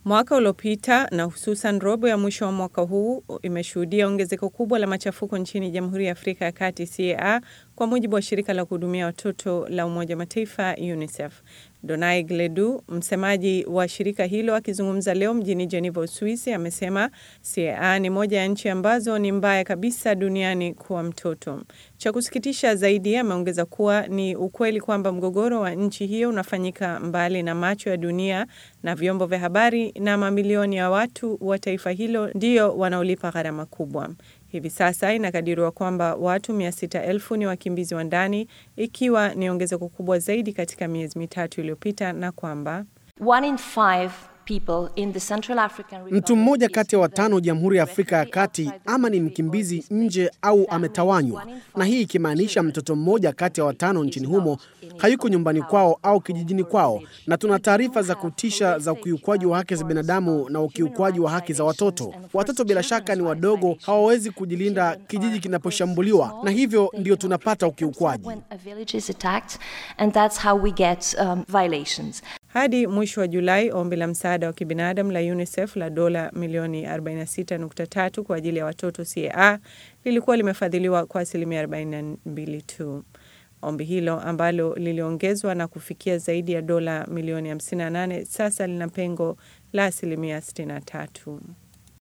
Mwaka uliopita na hususan robo ya mwisho wa mwaka huu imeshuhudia ongezeko kubwa la machafuko nchini Jamhuri ya Afrika ya Kati CAR, kwa mujibu wa shirika la kuhudumia watoto la Umoja Mataifa UNICEF. Donai Gledu, msemaji wa shirika hilo, akizungumza leo mjini Geneva, Uswisi, amesema CAR ni moja ya nchi ambazo ni mbaya kabisa duniani kwa mtoto. Cha kusikitisha zaidi, ameongeza kuwa ni ukweli kwamba mgogoro wa nchi hiyo unafanyika mbali na macho ya dunia na vyombo vya habari, na mamilioni ya watu wa taifa hilo ndio wanaolipa gharama kubwa. Hivi sasa inakadiriwa kwamba watu mia sita elfu ni wakimbizi wa ndani, ikiwa ni ongezeko kubwa zaidi katika miezi mitatu iliyopita, na kwamba mtu mmoja kati ya watano Jamhuri ya Afrika ya Kati ama ni mkimbizi nje au ametawanywa, na hii ikimaanisha mtoto mmoja kati ya watano nchini humo hayuko nyumbani kwao au kijijini kwao, na tuna taarifa za kutisha za ukiukwaji wa haki za binadamu na ukiukwaji wa haki za watoto. Watoto bila shaka ni wadogo, hawawezi kujilinda kijiji kinaposhambuliwa, na hivyo ndio tunapata ukiukwaji. Hadi mwisho wa Julai, ombi la msaada wa kibinadamu la UNICEF la dola milioni 46.3 kwa ajili ya watoto CAR lilikuwa limefadhiliwa kwa asilimia 42 tu. Ombi hilo ambalo liliongezwa na kufikia zaidi ya dola milioni 58 sasa lina pengo la asilimia 63.